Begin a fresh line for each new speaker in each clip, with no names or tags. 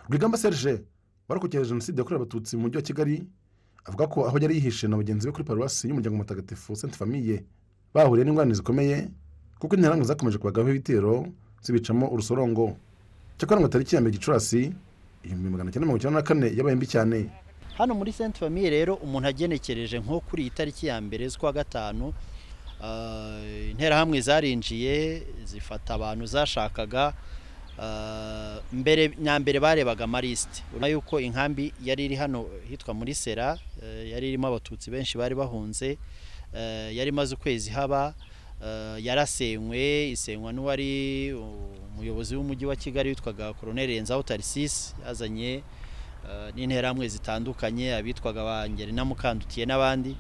rwigamba serge warokokeye jenoside yakorewe abatutsi mu mujyi wa kigali avuga ko aho yari yihishe na bagenzi be kuri paruwasi y'umuryango mutagatifu senti famiye bahuriye n'ingorane zikomeye kuko interahamwe zakomeje kubagaho ibitero zibicamo urusorongo cyakora ngo tariki ya mbere gicurasi ibihumbi magana cyenda mirongo icyenda na kane yabaye mbi cyane
hano muri senti famiye rero umuntu agenekereje nko kuri iyi tariki ya mbere z'ukwa gatanu interahamwe zarinjiye zifata abantu zashakaga mbere nyambere barebaga amarisite urabona yuko inkambi yari iri hano hitwa muri sera yari irimo abatutsi benshi bari bahunze yari imaze ukwezi haba yarasenywe isenywa n'uwari umuyobozi w'umujyi wa kigali witwaga koroneri renzaho tarisisi yazanye n'interahamwe zitandukanye abitwaga ba na mukandutiye n'abandi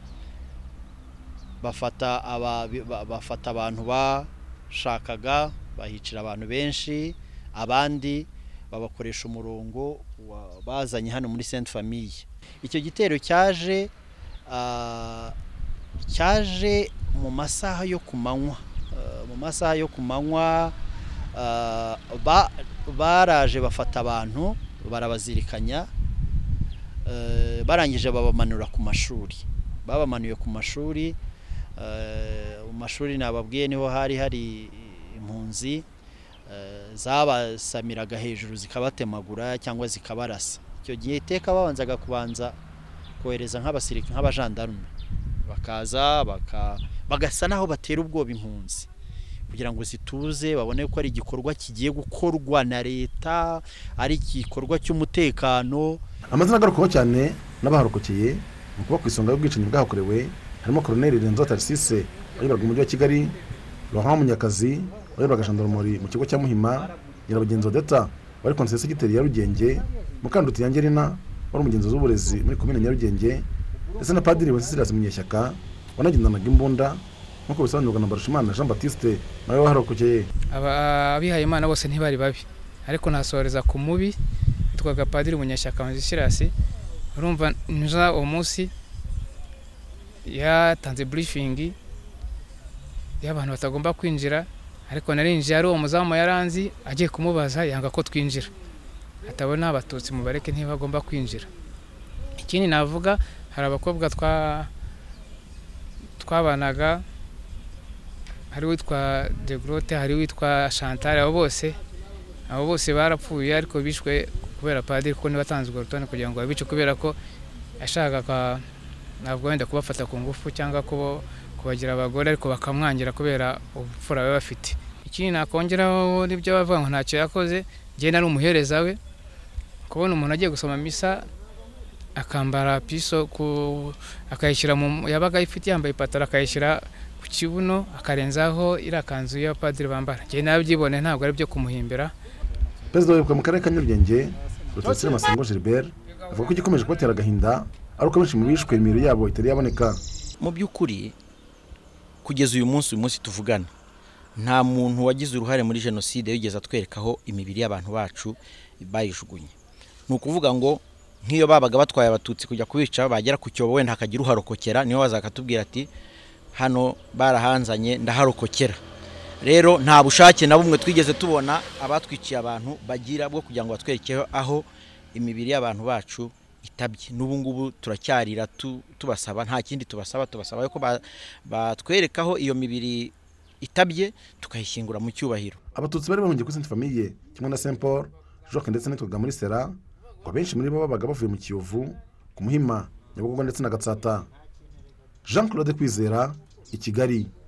bafata abantu bashakaga bahicira abantu benshi abandi babakoresha umurongo bazanye hano muri senti famiye icyo gitero cyaje cyaje mu masaha yo ku manywa mu masaha yo ku manywa baraje bafata abantu barabazirikanya barangije babamanura ku mashuri babamanuye ku mashuri mu mashuri nababwiye niho hari hari impunzi zabasamiraga hejuru zikabatemagura cyangwa zikabarasa icyo gihe iteka babanzaga kubanza kohereza nk'abasirikare nk'abajandarume bakaza bagasa n'aho batera ubwoba impunzi kugira ngo zituze babone ko ari igikorwa kigiye gukorwa na leta ari igikorwa cy'umutekano
amazina agarukwaho cyane n'abaharokokeye ni ukuba ku isonga y'ubwicanyi bwahakorewe harimo koroneri renzo tarisise wayoboraga umujyi wa kigali ruhanga munyakazi wayoboraga jandarumori mu kigo cya muhima nyirabagenzi odeta wari konsesitigiteri ya rugenge mukanduti ya ngerina wari umugenzi w'uburezi muri komine nyarugenge ndetse na padiri wencesirasi munyeshyaka wanagendanaga imbunda nk'uko bisobanurwa na barushimana jean batiste nawe waharokokeye
abihaye imana bose ntibari babi ariko nasohoreza ku mubi witwaga padiri munyeshyaka wencesirasi urumva nja uwo munsi yatanze burifingi y'abantu batagomba kwinjira ariko narinjiye ari uwo muzamu yaranzi agiye kumubaza yanga ko twinjira atabona abatutsi mubareke ntibagomba kwinjira ikindi navuga hari abakobwa twabanaga hari uwitwa degorote hari uwitwa shantare abo bose abo bose barapfuye ariko bishwe kubera padiri kuko niba atanze urwo rutonde kugira ngo babice kubera ko yashakaga ntabwo wenda kubafata ku ngufu cyangwa kubo kubagira abagore ariko bakamwangira kubera ubupfura baba bafite ikindi nakongeraho n'ibyo bavuga ngo ntacyo yakoze njyewe nari umuhereza we kubona umuntu agiye gusoma misa akambara piso akayishyira mu yabaga ayifite yambaye ipantaro akayishyira ku kibuno akarenzaho iriya kanzu y'abapadiri bambara njyewe nawe ntabwo ari ibyo kumuhimbira
perezida wa mu karere ka nyarugenge rutosire masengo gilbert avuga ko igikomeje kubatera agahinda ari uko benshi mu bishwe imibiri yabo itari yaboneka
mu by'ukuri kugeza uyu munsi uyu munsi tuvugana nta muntu wagize uruhare muri jenoside yigeze atwerekaho imibiri y'abantu bacu bayijugunye ni ukuvuga ngo nk'iyo babaga batwaye abatutsi kujya kubica bagera ku cyobo wenda hakagira uharokokera niyo bazakatubwira ati hano barahanzanye ndaharokokera rero nta bushake na bumwe twigeze tubona abatwikiye abantu bagira bwo kugira ngo batwerekeho aho imibiri y'abantu bacu itabye n'ubu ngubu turacyarira tubasaba nta kindi tubasaba tubasaba ko batwerekaho iyo mibiri itabye tukayishyingura mu cyubahiro
abatutsi bari bahungiye kuri senti famiye kimwe na saint paul joke ndetse n'itwaga muri sera ngo abenshi muri bo babaga bavuye mu kiyovu ku muhima nyabugogo ndetse na gatsata jean claude kwizera i kigali